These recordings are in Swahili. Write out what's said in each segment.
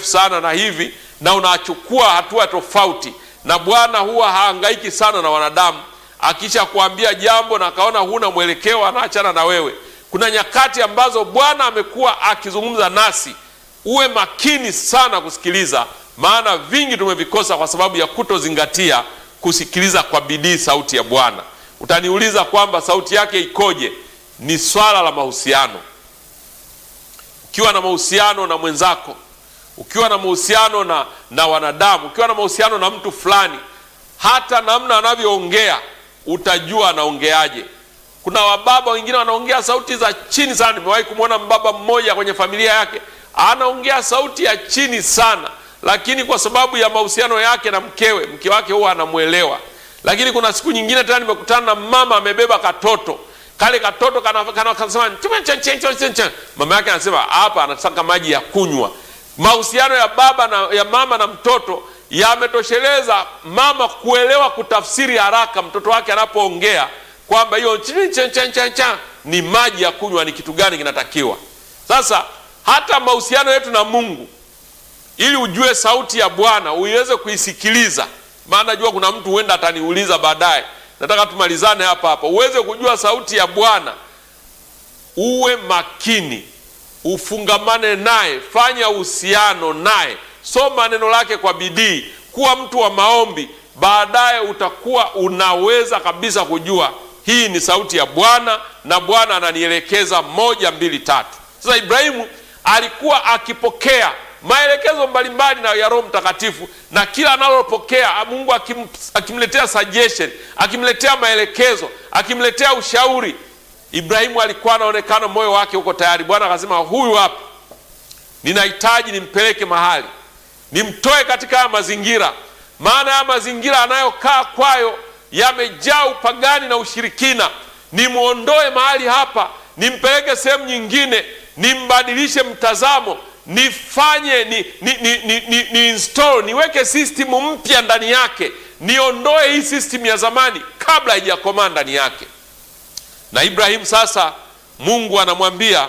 mrefu sana na hivi, na unachukua hatua tofauti, na Bwana huwa haangaiki sana na wanadamu. Akisha kuambia jambo na akaona huna mwelekeo, anaachana na wewe. Kuna nyakati ambazo Bwana amekuwa akizungumza nasi, uwe makini sana kusikiliza, maana vingi tumevikosa kwa sababu ya kutozingatia kusikiliza kwa bidii sauti ya Bwana. Utaniuliza kwamba sauti yake ikoje? Ni swala la mahusiano. Ukiwa na mahusiano na mwenzako, ukiwa na mahusiano na, na wanadamu, ukiwa na mahusiano na mtu fulani, hata namna anavyoongea utajua anaongeaje. Kuna wababa wengine wanaongea sauti za chini sana. Nimewahi kumwona mbaba mmoja kwenye familia yake anaongea sauti ya chini sana, lakini kwa sababu ya mahusiano yake na mkewe, mke wake huwa anamwelewa. Lakini kuna siku nyingine tena nimekutana na mama amebeba katoto kale katoto kanasema mama yake anasema hapa anataka maji ya kunywa. Mahusiano ya baba na, ya mama na mtoto yametosheleza mama kuelewa kutafsiri haraka mtoto wake anapoongea kwamba hiyo ni maji ya kunywa, ni kitu gani kinatakiwa. Sasa hata mahusiano yetu na Mungu, ili ujue sauti ya Bwana uiweze kuisikiliza, maana najua kuna mtu huenda ataniuliza baadaye nataka tumalizane hapa hapa, uweze kujua sauti ya Bwana. Uwe makini, ufungamane naye, fanya uhusiano naye, soma neno lake kwa bidii, kuwa mtu wa maombi. Baadaye utakuwa unaweza kabisa kujua hii ni sauti ya Bwana na Bwana ananielekeza moja, mbili, tatu. Sasa Ibrahimu alikuwa akipokea maelekezo mbalimbali na ya Roho Mtakatifu, na kila analopokea Mungu akim, akimletea suggestion, akimletea maelekezo, akimletea ushauri. Ibrahimu alikuwa anaonekana moyo wake uko tayari. Bwana akasema, huyu hapa ninahitaji nimpeleke mahali, nimtoe katika haya mazingira, maana haya mazingira anayokaa kwayo yamejaa upagani na ushirikina. Nimwondoe mahali hapa, nimpeleke sehemu nyingine, nimbadilishe mtazamo nifanye ni, ni, ni, ni, ni, ni install niweke system mpya ndani yake, niondoe hii system ya zamani kabla haijakomaa ndani yake. Na Ibrahimu sasa, Mungu anamwambia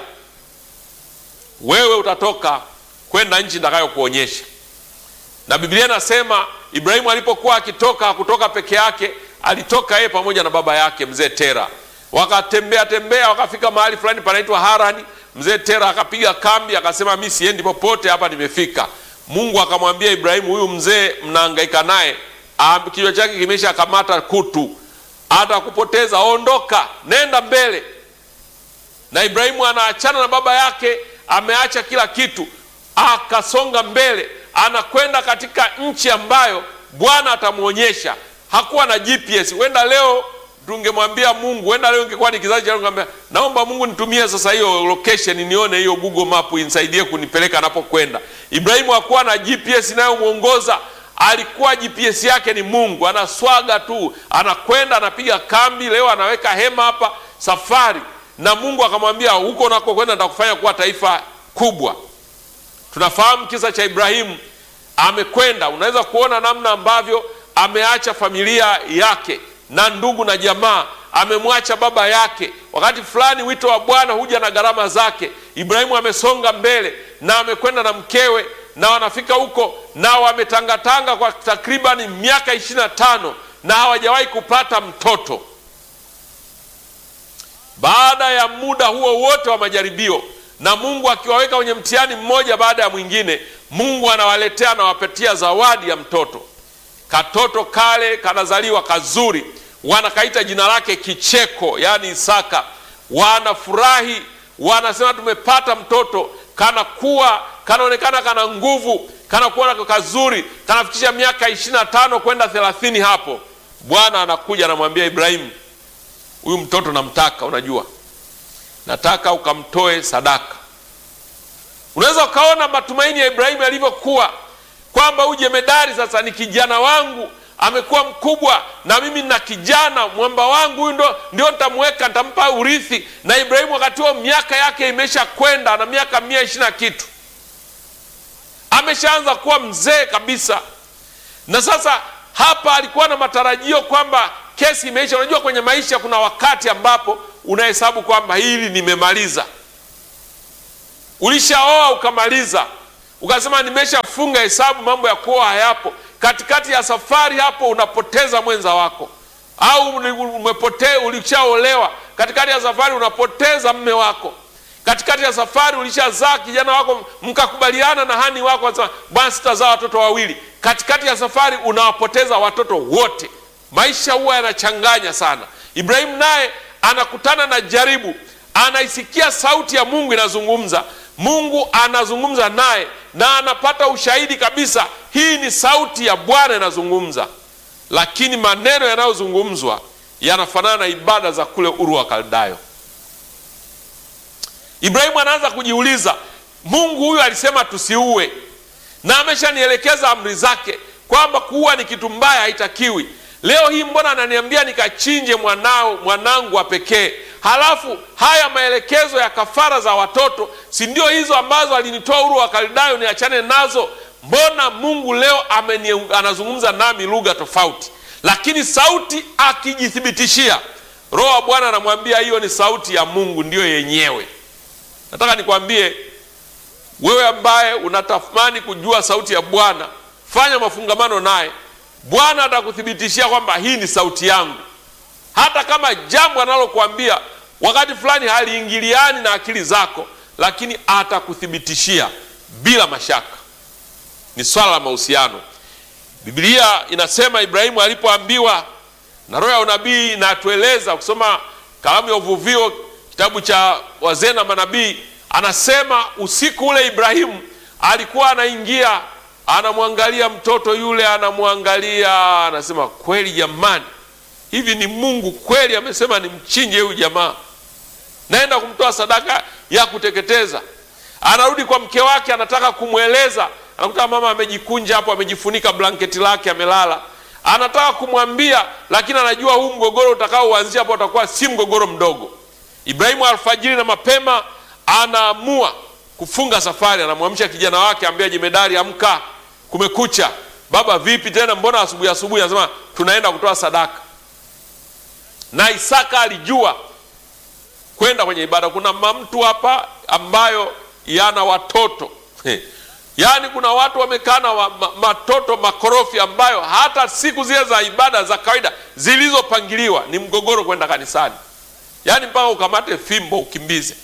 wewe utatoka kwenda nchi nitakayokuonyesha. Na Biblia inasema Ibrahimu alipokuwa akitoka, hakutoka peke yake, alitoka yeye pamoja na baba yake mzee Tera. Wakatembea tembea, wakafika mahali fulani panaitwa Harani. Mzee Tera akapiga kambi, akasema mi siendi popote, hapa nimefika. Mungu akamwambia Ibrahimu, huyu mzee mnahangaika naye, kichwa chake kimesha kamata kutu, hata kupoteza, ondoka, nenda mbele. Na Ibrahimu anaachana na baba yake, ameacha kila kitu, akasonga mbele, anakwenda katika nchi ambayo Bwana atamwonyesha. Hakuwa na GPS. Wenda leo tungemwambia Mungu, wenda leo ingekuwa ni kizazi cha ngambia, naomba Mungu nitumie sasa hiyo location nione hiyo Google Map inisaidie kunipeleka anapokwenda. Ibrahimu hakuwa na GPS inayomwongoza, alikuwa GPS yake ni Mungu. Anaswaga tu, anakwenda anapiga kambi, leo anaweka hema hapa, safari. Na Mungu akamwambia, huko unakokwenda nitakufanya kuwa taifa kubwa. Tunafahamu kisa cha Ibrahimu, amekwenda. Unaweza kuona namna ambavyo ameacha familia yake na ndugu na jamaa, amemwacha baba yake. Wakati fulani wito wa Bwana huja na gharama zake. Ibrahimu amesonga mbele na amekwenda na mkewe, na wanafika huko na wametangatanga kwa takribani miaka ishirini na tano na hawajawahi kupata mtoto. Baada ya muda huo wote wa majaribio na Mungu akiwaweka kwenye mtihani mmoja baada ya mwingine, Mungu anawaletea anawapatia zawadi ya mtoto. Katoto kale kanazaliwa kazuri, wanakaita jina lake Kicheko, yaani Isaka. Wanafurahi, wanasema tumepata mtoto. Kanakuwa, kanaonekana kana nguvu, kanakuwa kazuri, kanafikisha miaka ishirini na tano kwenda thelathini. Hapo Bwana anakuja anamwambia Ibrahimu, huyu mtoto namtaka, unajua nataka ukamtoe sadaka. Unaweza ukaona matumaini ya Ibrahimu yalivyokuwa kwamba huyu jemedari sasa ni kijana wangu, amekuwa mkubwa na mimi nina kijana mwamba wangu, huyu ndo ndio nitamweka, nitampa urithi. Na Ibrahimu wakati huo miaka yake imesha kwenda na miaka mia ishirini na kitu, ameshaanza kuwa mzee kabisa. Na sasa hapa alikuwa na matarajio kwamba kesi imeisha. Unajua, kwenye maisha kuna wakati ambapo unahesabu kwamba hili nimemaliza. Ulishaoa ukamaliza ukasema nimeshafunga hesabu, mambo ya kuoa hayapo. Katikati ya safari hapo unapoteza mwenza wako, au umepotea, ulishaolewa, katikati ya safari unapoteza mme wako katikati ya safari ulishazaa kijana wako, mkakubaliana na hani wako, anasema bwana, sitazaa watoto wawili. Katikati ya safari unawapoteza watoto wote. Maisha huwa yanachanganya sana. Ibrahimu naye anakutana na jaribu, anaisikia sauti ya Mungu inazungumza, Mungu anazungumza naye na anapata ushahidi kabisa, hii ni sauti ya Bwana inazungumza, lakini maneno yanayozungumzwa yanafanana na ibada za kule Uru wa Kaldayo. Ibrahimu anaanza kujiuliza, Mungu huyu alisema tusiue, na ameshanielekeza amri zake kwamba kuua ni kitu mbaya, haitakiwi. Leo hii mbona ananiambia nikachinje mwanao mwanangu wa pekee? Halafu haya maelekezo ya kafara za watoto, si ndio hizo ambazo alinitoa Uru wa Kaldayo niachane nazo? Mbona Mungu leo ameni, anazungumza nami lugha tofauti? Lakini sauti akijithibitishia, Roho wa Bwana anamwambia hiyo ni sauti ya Mungu, ndiyo yenyewe. Nataka nikwambie wewe ambaye unatamani kujua sauti ya Bwana, fanya mafungamano naye. Bwana atakuthibitishia kwamba hii ni sauti yangu, hata kama jambo analokuambia wakati fulani haliingiliani na akili zako, lakini atakuthibitishia bila mashaka. Ni swala la mahusiano. Biblia inasema Ibrahimu alipoambiwa na roho ya unabii, inatueleza kusoma kalamu ya uvuvio kitabu cha wazee na manabii, anasema usiku ule Ibrahimu alikuwa anaingia, anamwangalia mtoto yule, anamwangalia, anasema kweli jamani, hivi ni Mungu kweli amesema nimchinje huyu jamaa, naenda kumtoa sadaka ya kuteketeza. Anarudi kwa mke wake, anataka kumweleza, anakuta mama amejikunja hapo, amejifunika blanketi lake, amelala. Anataka kumwambia, lakini anajua huu mgogoro utakaoanzia hapo utakuwa si mgogoro mdogo. Ibrahimu alfajiri na mapema anaamua kufunga safari. Anamwamsha kijana wake, ambia jemedari, amka, kumekucha. Baba vipi tena, mbona asubuhi asubuhi? Anasema tunaenda kutoa sadaka. Na Isaka alijua kwenda kwenye ibada. Kuna mamtu hapa ambayo yana watoto yaani, kuna watu wamekaa na wa, ma, matoto makorofi ambayo hata siku zile za ibada za kawaida zilizopangiliwa ni mgogoro kwenda kanisani yaani mpaka ukamate fimbo ukimbize.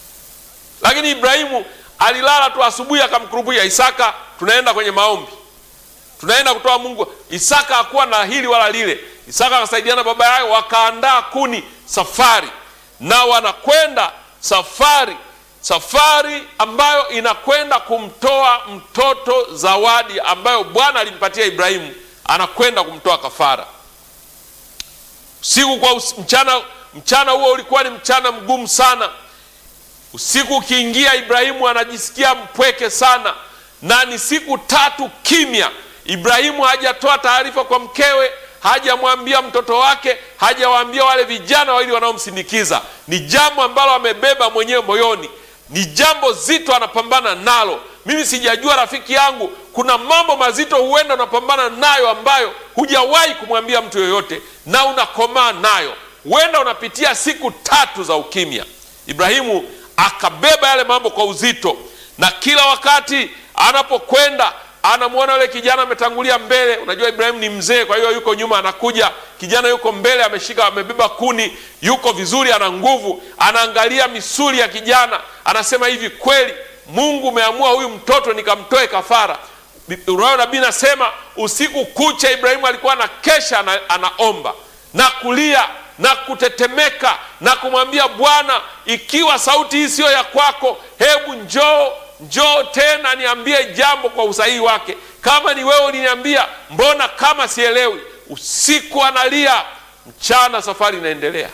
Lakini Ibrahimu alilala tu, asubuhi akamkurubia Isaka, tunaenda kwenye maombi, tunaenda kutoa Mungu. Isaka hakuwa na hili wala lile. Isaka akasaidiana baba yake, wakaandaa kuni, safari na wanakwenda safari, safari ambayo inakwenda kumtoa mtoto zawadi ambayo Bwana alimpatia Ibrahimu, anakwenda kumtoa kafara. Usiku kwa us, mchana mchana huo ulikuwa ni mchana mgumu sana. Usiku ukiingia, Ibrahimu anajisikia mpweke sana, na ni siku tatu kimya. Ibrahimu hajatoa taarifa kwa mkewe, hajamwambia mtoto wake, hajawaambia wale vijana wawili wanaomsindikiza. Ni jambo ambalo amebeba mwenyewe moyoni, ni jambo zito, anapambana nalo. Mimi sijajua rafiki yangu, kuna mambo mazito huenda unapambana nayo ambayo hujawahi kumwambia mtu yoyote, na unakomaa nayo huenda unapitia siku tatu za ukimya. Ibrahimu akabeba yale mambo kwa uzito, na kila wakati anapokwenda anamwona yule kijana ametangulia mbele. Unajua Ibrahimu ni mzee, kwa hiyo yuko nyuma, anakuja kijana, yuko mbele, ameshika, amebeba kuni, yuko vizuri, ana nguvu. Anaangalia misuli ya kijana, anasema hivi, kweli Mungu umeamua huyu mtoto nikamtoe kafara. Roho nabii nasema usiku kucha Ibrahimu alikuwa anakesha, ana, anaomba na kulia na kutetemeka na kumwambia Bwana, ikiwa sauti hii siyo ya kwako, hebu njoo njoo tena niambie jambo kwa usahihi wake. Kama ni wewe uliniambia, mbona kama sielewi? Usiku analia, mchana safari inaendelea.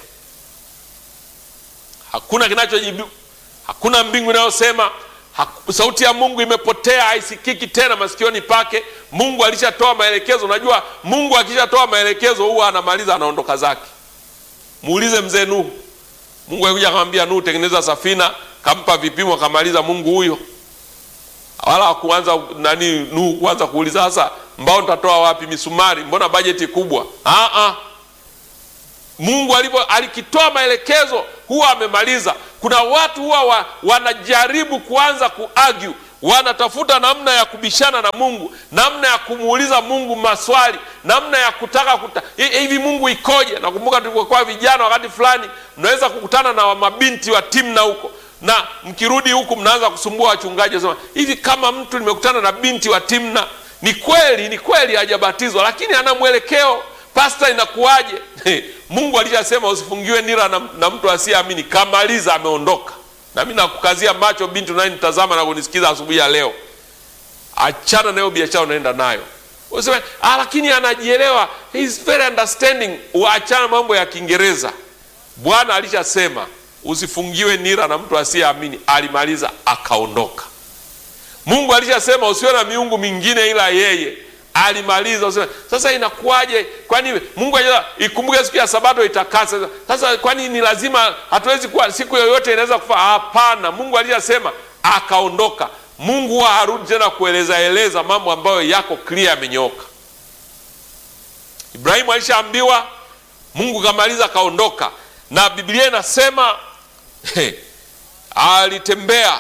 Hakuna kinachojibu, hakuna mbingu inayosema sauti ya Mungu imepotea, haisikiki tena masikioni pake. Mungu alishatoa maelekezo. Unajua, Mungu akishatoa maelekezo huwa anamaliza, anaondoka zake. Muulize mzee Nuhu. Mungu alikuja akamwambia Nuhu, tengeneza safina, kampa vipimo, akamaliza. Mungu huyo wala hakuanza nani Nuhu kuanza kuuliza sasa mbao nitatoa wapi, misumari, mbona bajeti kubwa? Ah ah, Mungu alipo alikitoa maelekezo huwa amemaliza. Kuna watu huwa wa, wanajaribu kuanza kuargue, wanatafuta namna ya kubishana na Mungu, namna ya kumuuliza Mungu maswali, namna ya kutaka kuta, hivi Mungu ikoje? Nakumbuka tulipokuwa vijana, wakati fulani mnaweza kukutana na mabinti wa Timna huko na mkirudi huku mnaanza kusumbua wachungaji, sema hivi, kama mtu nimekutana na binti wa Timna, ni kweli ni kweli hajabatizwa, lakini ana mwelekeo, pasta, inakuwaje? Mungu alishasema usifungiwe nira na, na mtu asiyeamini. Kamaliza, ameondoka. Na mimi nakukazia macho, binti unayenitazama na kunisikiza asubuhi ya leo, achana nayo biashara unaenda nayo. Useme ah, lakini anajielewa, he is very understanding. Uachana mambo ya Kiingereza. Bwana alishasema usifungiwe nira na mtu asiyeamini. Alimaliza akaondoka. Mungu alishasema usiwe na miungu mingine ila yeye. Alimaliza. Useme sasa inakuwaje? Kwani Mungu ajua ikumbuke siku ya Sabato itakase. Sasa kwani ni lazima, hatuwezi kuwa siku yoyote inaweza kufa? Hapana, Mungu alishasema akaondoka. Mungu huwa harudi tena kueleza eleza mambo ambayo yako clear, yamenyooka. Ibrahimu alishaambiwa, Mungu kamaliza, akaondoka, na Biblia inasema Hey, alitembea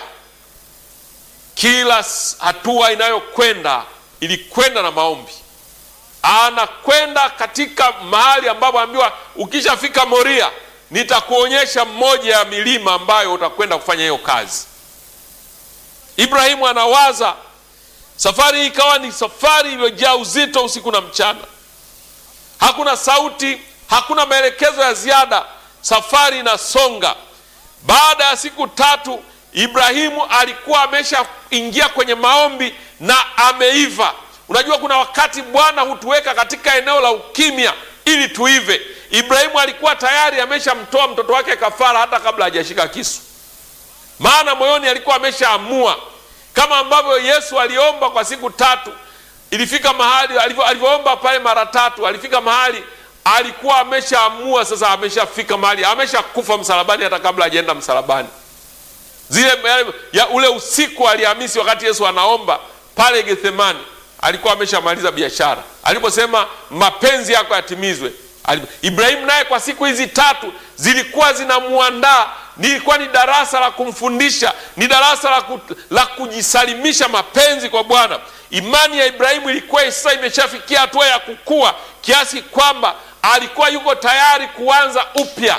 kila hatua inayokwenda ilikwenda na maombi. Anakwenda katika mahali ambapo ambiwa, ukishafika Moria nitakuonyesha mmoja ya milima ambayo utakwenda kufanya hiyo kazi. Ibrahimu anawaza. Safari hii ikawa ni safari iliyojaa uzito usiku na mchana, hakuna sauti, hakuna maelekezo ya ziada, safari inasonga. Baada ya siku tatu Ibrahimu alikuwa ameshaingia kwenye maombi na ameiva. Unajua, kuna wakati Bwana hutuweka katika eneo la ukimya ili tuive. Ibrahimu alikuwa tayari ameshamtoa mtoto wake kafara hata kabla hajashika kisu, maana moyoni alikuwa ameshaamua, kama ambavyo Yesu aliomba kwa siku tatu. Ilifika mahali alivyoomba pale mara tatu, alifika mahali alikuwa ameshaamua sasa, ameshafika mahali ameshakufa msalabani, hata kabla hajaenda msalabani. Zile ya ule usiku wa Alhamisi, wakati Yesu anaomba pale Gethsemani, alikuwa ameshamaliza biashara aliposema mapenzi yako yatimizwe. Ibrahimu naye kwa siku hizi tatu zilikuwa zinamuandaa, nilikuwa ni darasa la kumfundisha, ni darasa la, ku, la kujisalimisha mapenzi kwa Bwana. Imani ya Ibrahimu ilikuwa sasa imeshafikia hatua ya kukua kiasi kwamba alikuwa yuko tayari kuanza upya,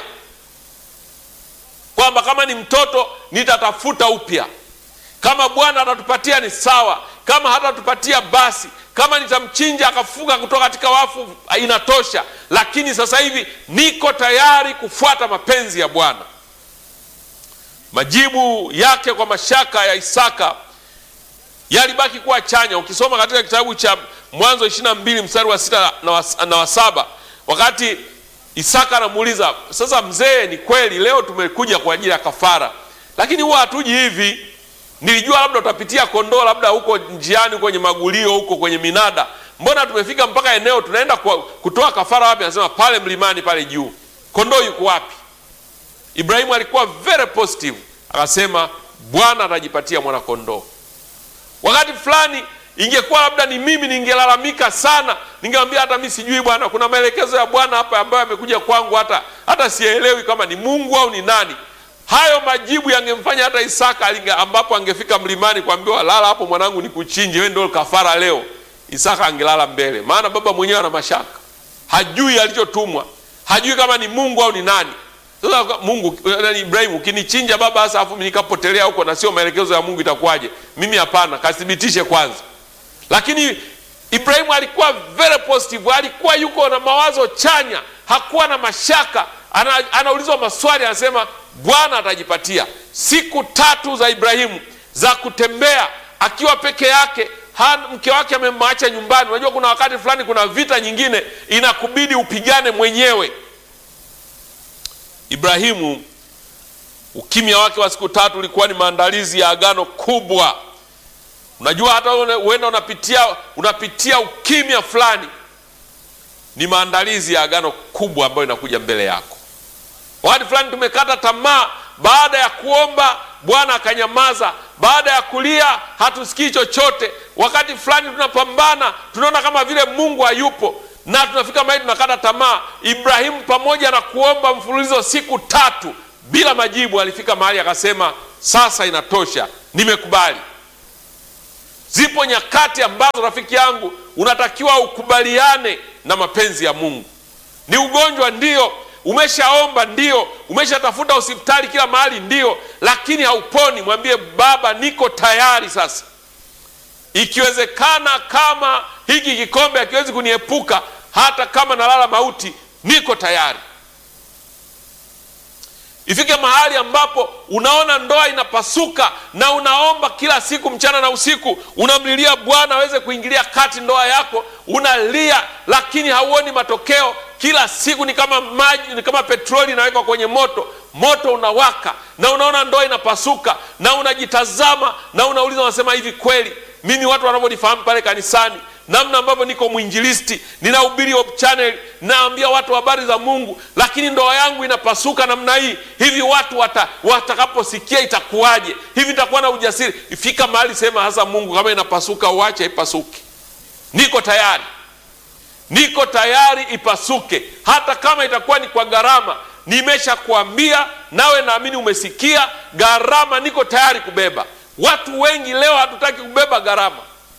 kwamba kama ni mtoto nitatafuta upya, kama Bwana atatupatia ni sawa, kama hatatupatia basi, kama nitamchinja akafuka kutoka katika wafu inatosha, lakini sasa hivi niko tayari kufuata mapenzi ya Bwana. Majibu yake kwa mashaka ya Isaka yalibaki kuwa chanya. Ukisoma katika kitabu cha Mwanzo ishirini na mbili mstari wa sita na wa saba wakati Isaka anamuuliza sasa, mzee, ni kweli leo tumekuja kwa ajili ya kafara, lakini huwa hatuji hivi. Nilijua labda utapitia kondoo, labda huko njiani, kwenye magulio huko kwenye minada. Mbona tumefika mpaka eneo tunaenda kwa, kutoa kafara wapi? Anasema pale mlimani pale juu. Kondoo yuko wapi? Ibrahimu alikuwa very positive, akasema Bwana atajipatia mwana kondoo. Wakati fulani ingekuwa labda ni mimi ningelalamika sana, ningemwambia hata mimi sijui bwana, kuna maelekezo ya Bwana hapa ambayo yamekuja kwangu, hata hata sielewi kama ni Mungu au ni nani. Hayo majibu yangemfanya hata Isaka alinga, ambapo angefika mlimani kuambiwa lala hapo mwanangu, nikuchinje wewe, ndio kafara leo, Isaka angelala mbele, maana baba mwenyewe ana mashaka, hajui alichotumwa, hajui kama ni Mungu au ni nani. Sasa Mungu nani, Ibrahimu, ukinichinja baba, hasa afu nikapotelea huko na sio maelekezo ya Mungu itakuwaje? Mimi hapana, kathibitishe kwanza. Lakini Ibrahimu alikuwa very positive, alikuwa yuko na mawazo chanya, hakuwa na mashaka. Ana, anaulizwa maswali, anasema Bwana atajipatia. Siku tatu za Ibrahimu za kutembea akiwa peke yake, mke wake amemwacha nyumbani. Unajua kuna wakati fulani, kuna vita nyingine inakubidi upigane mwenyewe. Ibrahimu, ukimya wake wa siku tatu ulikuwa ni maandalizi ya agano kubwa. Unajua hata uenda unapitia unapitia ukimya fulani, ni maandalizi ya agano kubwa ambayo inakuja mbele yako. Wakati fulani tumekata tamaa, baada ya kuomba Bwana akanyamaza, baada ya kulia hatusikii chochote. Wakati fulani tunapambana, tunaona kama vile Mungu hayupo na tunafika mahali tunakata tamaa. Ibrahimu pamoja na kuomba mfululizo siku tatu bila majibu, alifika mahali akasema, sasa inatosha, nimekubali. Zipo nyakati ambazo rafiki yangu unatakiwa ukubaliane na mapenzi ya Mungu. Ni ugonjwa ndio, umeshaomba ndio, umeshatafuta hospitali kila mahali ndio, lakini hauponi. Mwambie Baba, niko tayari sasa, ikiwezekana, kama hiki kikombe hakiwezi kuniepuka, hata kama nalala mauti, niko tayari. Ifike mahali ambapo unaona ndoa inapasuka na unaomba kila siku mchana na usiku, unamlilia Bwana aweze kuingilia kati ndoa yako, unalia lakini hauoni matokeo. Kila siku ni kama maji, ni kama petroli inawekwa kwenye moto, moto unawaka na unaona ndoa inapasuka, na unajitazama na unauliza, unasema hivi, kweli mimi watu wanavyonifahamu pale kanisani namna ambavyo niko mwinjilisti, ninahubiri Hope Channel, naambia watu habari za Mungu, lakini ndoa yangu inapasuka namna hii. Hivi watu wata, watakaposikia itakuwaje? Hivi nitakuwa na ujasiri? Ifika mahali sema hasa, Mungu, kama inapasuka uache ipasuke. Niko tayari, niko tayari ipasuke, hata kama itakuwa ni kwa gharama. Nimeshakwambia nawe naamini umesikia, gharama niko tayari kubeba. Watu wengi leo hatutaki kubeba gharama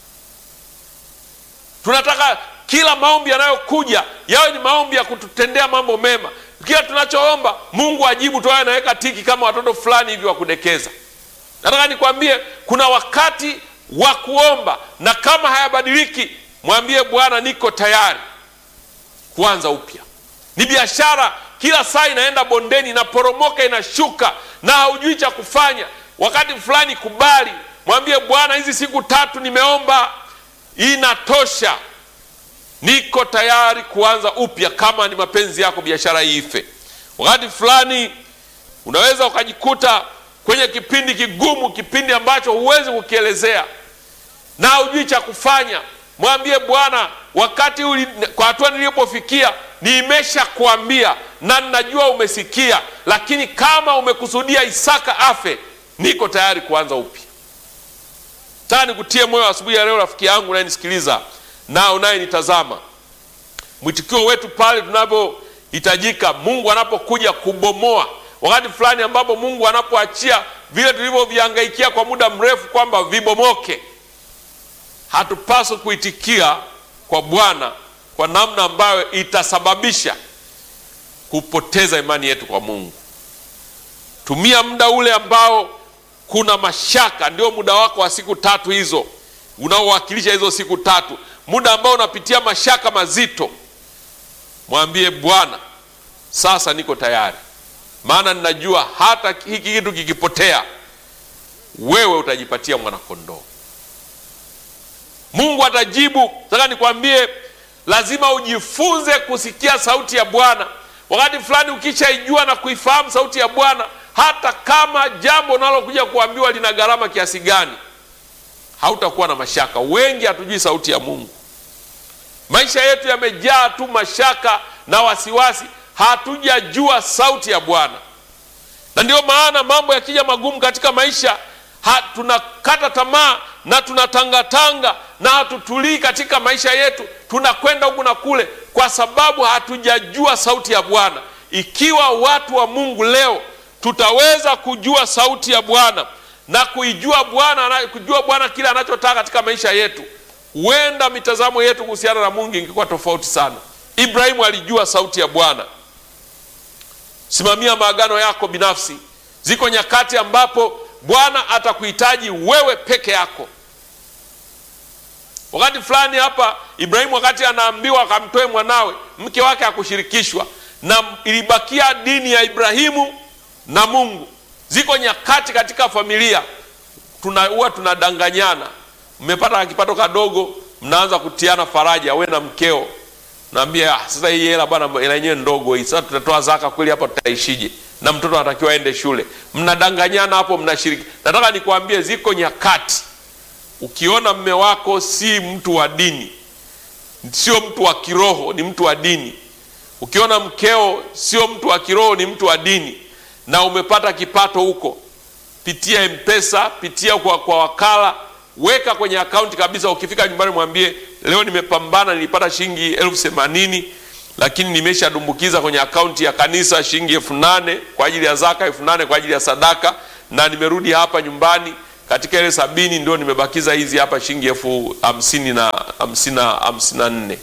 tunataka kila maombi yanayokuja yawe ni maombi ya kututendea mambo mema. Kila tunachoomba Mungu ajibu tu, anaweka tiki kama watoto fulani hivi wa kudekeza. Nataka nikwambie kuna wakati wa kuomba, na kama hayabadiliki, mwambie Bwana, niko tayari kuanza upya. Ni biashara, kila saa inaenda bondeni, inaporomoka, inashuka na haujui cha kufanya. Wakati fulani kubali, mwambie Bwana, hizi siku tatu nimeomba inatosha, niko tayari kuanza upya. Kama ni mapenzi yako biashara hii ife. Wakati fulani unaweza ukajikuta kwenye kipindi kigumu, kipindi ambacho huwezi kukielezea na hujui cha kufanya. Mwambie Bwana, wakati uli, kwa hatua nilipofikia nimesha kuambia na ninajua umesikia, lakini kama umekusudia Isaka afe, niko tayari kuanza upya. Nataka nikutie moyo asubuhi ya leo, rafiki yangu unayenisikiliza na unayenitazama, mwitikio wetu pale tunavyohitajika, Mungu anapokuja kubomoa, wakati fulani ambapo Mungu anapoachia vile tulivyovihangaikia kwa muda mrefu kwamba vibomoke, hatupaswi kuitikia kwa Bwana kwa namna ambayo itasababisha kupoteza imani yetu kwa Mungu. Tumia muda ule ambao kuna mashaka, ndio muda wako wa siku tatu hizo unaowakilisha hizo siku tatu, muda ambao unapitia mashaka mazito. Mwambie Bwana, sasa niko tayari, maana ninajua hata hiki kitu kikipotea, wewe utajipatia mwanakondoo. Mungu atajibu. Nataka nikwambie, lazima ujifunze kusikia sauti ya Bwana. Wakati fulani ukishaijua na kuifahamu sauti ya Bwana hata kama jambo unalokuja kuambiwa lina gharama kiasi gani, hautakuwa na mashaka. Wengi hatujui sauti ya Mungu. Maisha yetu yamejaa tu mashaka na wasiwasi, hatujajua sauti ya Bwana. Na ndio maana mambo yakija magumu katika maisha ha, tunakata tamaa na tunatangatanga na hatutulii katika maisha yetu, tunakwenda huku na kule, kwa sababu hatujajua sauti ya Bwana. Ikiwa watu wa Mungu leo tutaweza kujua sauti ya Bwana na kuijua Bwana, kujua Bwana kile anachotaka katika maisha yetu, huenda mitazamo yetu kuhusiana na Mungu ingekuwa tofauti sana. Ibrahimu alijua sauti ya Bwana. Simamia maagano yako binafsi. Ziko nyakati ambapo Bwana atakuhitaji wewe peke yako. Wakati fulani hapa Ibrahimu, wakati anaambiwa akamtoe mwanawe, mke wake hakushirikishwa, na ilibakia dini ya Ibrahimu na Mungu. Ziko nyakati katika familia tuna huwa tunadanganyana. Mmepata kipato kadogo, mnaanza kutiana faraja, we na mkeo, naambia ah, sasa hii hela bwana, hela yenyewe ndogo hii, sasa tutatoa zaka kweli? Hapa tutaishije? na mtoto anatakiwa aende shule. Mnadanganyana hapo, mnashiriki. Nataka nikwambie, ziko nyakati ukiona mme wako si mtu wa dini, sio mtu wa kiroho, ni mtu wa dini. Ukiona mkeo sio mtu wa kiroho, ni mtu wa dini na umepata kipato huko, pitia Mpesa, pitia kwa, kwa wakala, weka kwenye akaunti kabisa. Ukifika nyumbani, mwambie leo nimepambana, nilipata shilingi elfu themanini lakini nimeshadumbukiza kwenye akaunti ya kanisa shilingi elfu nane kwa ajili ya zaka, elfu nane kwa ajili ya sadaka, na nimerudi hapa nyumbani katika ile sabini ndio nimebakiza hizi hapa shilingi elfu hamsini na hamsini na hamsini na nne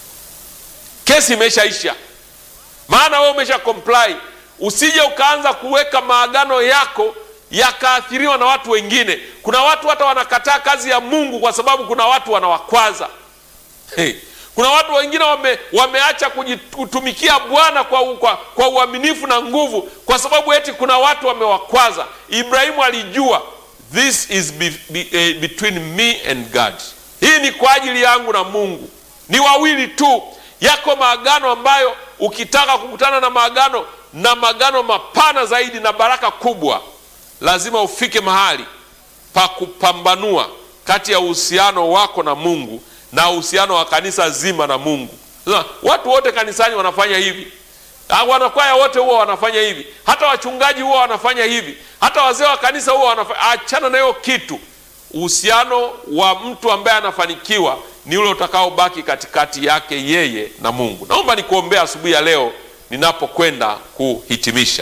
kesi imeshaisha maana wewe umesha comply usije ukaanza kuweka maagano yako yakaathiriwa na watu wengine kuna watu hata wanakataa kazi ya mungu kwa sababu kuna watu wanawakwaza hey. kuna watu wengine wame, wameacha kutumikia bwana kwa, kwa, kwa uaminifu na nguvu kwa sababu eti kuna watu wamewakwaza ibrahimu alijua this is be, be, eh, between me and god hii ni kwa ajili yangu na mungu ni wawili tu yako maagano ambayo ukitaka kukutana na maagano na maagano mapana zaidi na baraka kubwa lazima ufike mahali pa kupambanua kati ya uhusiano wako na mungu na uhusiano wa kanisa zima na mungu Sasa, watu wote kanisani wanafanya hivi Ah, wanakwaya wote huwa wanafanya hivi hata wachungaji huwa wanafanya hivi hata wazee wa kanisa huwa wanafanya achana na hiyo kitu uhusiano wa mtu ambaye anafanikiwa ni ule utakaobaki katikati yake yeye na mungu naomba nikuombea asubuhi ya leo ninapokwenda kuhitimisha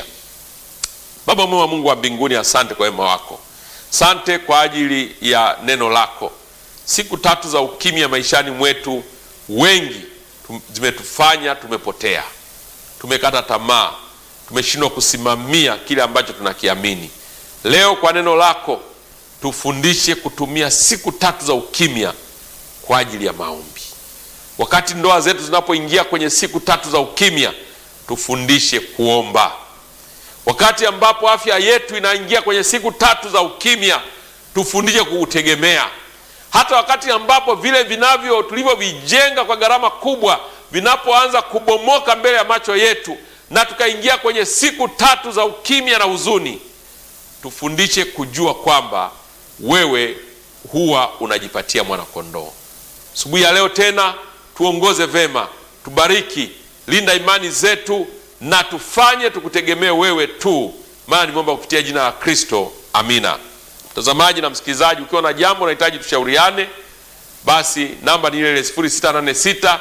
baba mwema mungu wa mbinguni asante kwa wema wako asante kwa ajili ya neno lako siku tatu za ukimya maishani mwetu wengi tum- zimetufanya tumepotea tumekata tamaa tumeshindwa kusimamia kile ambacho tunakiamini leo kwa neno lako tufundishe kutumia siku tatu za ukimya kwa ajili ya maombi wakati ndoa zetu zinapoingia kwenye siku tatu za ukimya tufundishe kuomba wakati ambapo afya yetu inaingia kwenye siku tatu za ukimya tufundishe kuutegemea hata wakati ambapo vile vinavyo tulivyovijenga kwa gharama kubwa vinapoanza kubomoka mbele ya macho yetu na tukaingia kwenye siku tatu za ukimya na huzuni tufundishe kujua kwamba wewe huwa unajipatia mwanakondoo asubuhi ya leo tena tuongoze vema tubariki linda imani zetu na tufanye tukutegemee wewe tu maana nimeomba kupitia jina la kristo amina mtazamaji na msikilizaji ukiwa na jambo unahitaji tushauriane basi namba ni ile ile 0686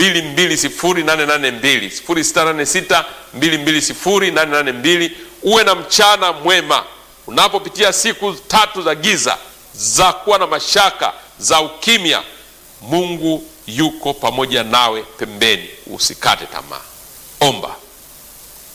220882 0686 220882 uwe na mchana mwema unapopitia siku tatu za giza za kuwa na mashaka za ukimya mungu yuko pamoja nawe pembeni usikate tamaa omba